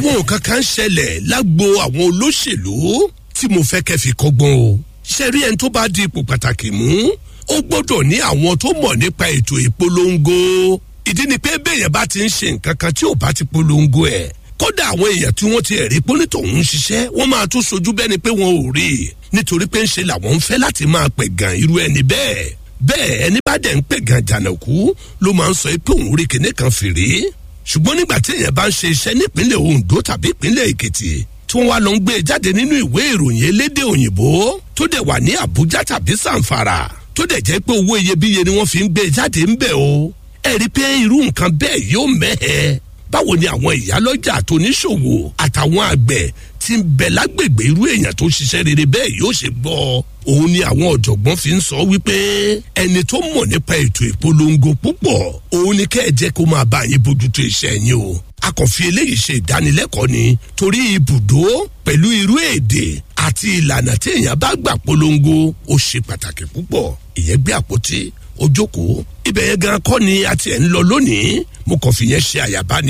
àwọn nǹkan kan ṣẹlẹ̀ lágbo àwọn olóṣèlú tí mo fẹ́ kẹ́ fi kọ́gbọ́n o ṣe rí ẹni tó bá di ipò pàtàkì mú ó gbọ́dọ̀ ní àwọn tó mọ̀ nípa ètò ìpolongo ìdí ni pé béèyàn bá ti ń ṣe nǹkan kan tí ò bá ti polongo ẹ̀ kódà àwọn èèyàn tí wọ́n ti ẹ̀rí pólítọ̀ ń ṣiṣẹ́ wọ́n máa tún sojú bẹ́ni pé wọn ò rí i nítorí pé ń ṣe làwọn ń fẹ́ láti máa pẹ̀ gan irú ẹni bẹ́ẹ̀ bẹ́ẹ̀ ẹni bá dẹ̀ ń pẹ̀ gan jànàkú ló máa ń sọ pé òun rí kinní kan fèrè ṣùgbọ́n nígbà tí èèyàn bá ń ṣe iṣẹ́ nípínlẹ̀ ondo tàbí ìpínlẹ̀ èkìtì tí wọ́n wá lọ ń gbé e jáde nínú ìwé ìròyìn elédè òyìnbó tó dẹ̀ wà ní àbújá tàbí sàǹfàrà tó dẹ̀ jẹ́ pé owó iyebíye ni wọ́n fi ń gbé e jáde ń bẹ̀ o ẹ rí i pé irú nǹkan bẹ́ẹ̀ yóò mẹ́hẹ̀ẹ́ báwo ni àwọn ìyálọ́jà àtòníṣòwò àtàwọn àgbẹ̀ tí ń bẹ lágbègbè irú èèyàn tó ṣiṣẹ́ rere bẹ́ẹ̀ yóò ṣe gbọ́ òun ni àwọn ọ̀jọ̀gbọ́n fi ń sọ wípé ẹni tó mọ̀ nípa ètò ìpolongo púpọ̀ òun ni kẹ́ ẹ jẹ́ kó máa bá yín bójútó iṣẹ́ yín o a kàn fi eléyìí ṣe ìdánilẹ́kọ̀ọ́ ni torí ibùdó pẹ̀lú irú èdè àti ìlànà tí èèyàn bá gbà polongo ó ṣe pàtàkì púpọ̀ ìyẹn gbé àpótí ojókòó ibẹ̀ yẹn gan kọ́ ni a ti ẹ̀ ń lọ lónìí mo kàn fi yẹn ṣe àyàbá ni